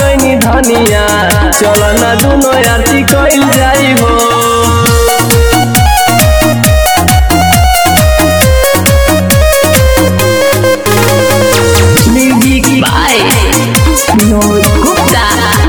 गईनी धनिया चल ना दुनो आरती कइल जाई हो Music by Vinod Gupta.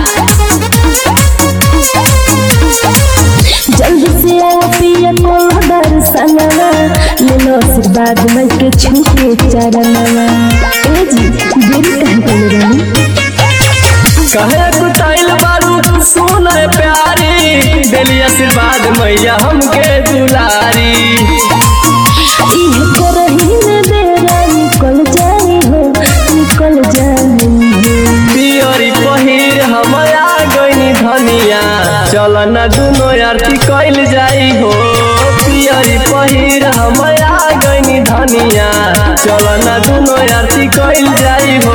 जल्दी से आओ पिया को दर्शनवा ले लो आशीर्वाद मन के छूटे चरणवा ए जी देरी कहाँ कर रही कहे कुटाइल बारू सुन प्यारी दिली आशीर्वाद मैया हमके दुलारी इह करही में बेरा निकल जाई हो निकल जाई हो पियरी पहिर हम आ गईनी धनिया चल न दुनो आरती कइल जाई हो पियरी पहिर हम आ गईनी धनिया चल न दुनो आरती कइल जाई हो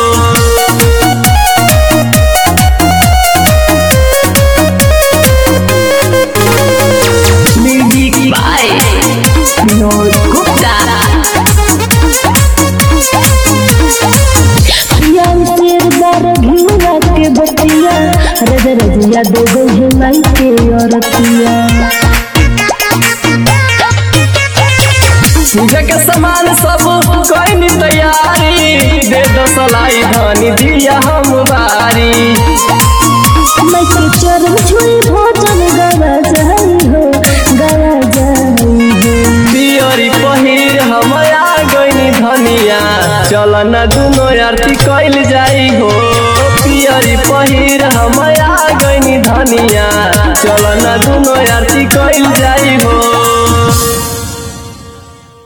Music by Vinod Gupta. पिया शेर बार घिउरा के बतिया रज रजिया दे गो है माई के औरतिया पूजा के सामान सब कइनी तैयारी दे दो सलाई धनी दिया हम बारी मैं के चरण छुई भोजन गवा जाई हो गवा जाई हो पियरी पहिर हम आ गईनी धनिया चल न दुनो आरती कइल जाई हो पियरी पहिर हम आ गईनी धनिया चल न दुनो आरती कइल जाई हो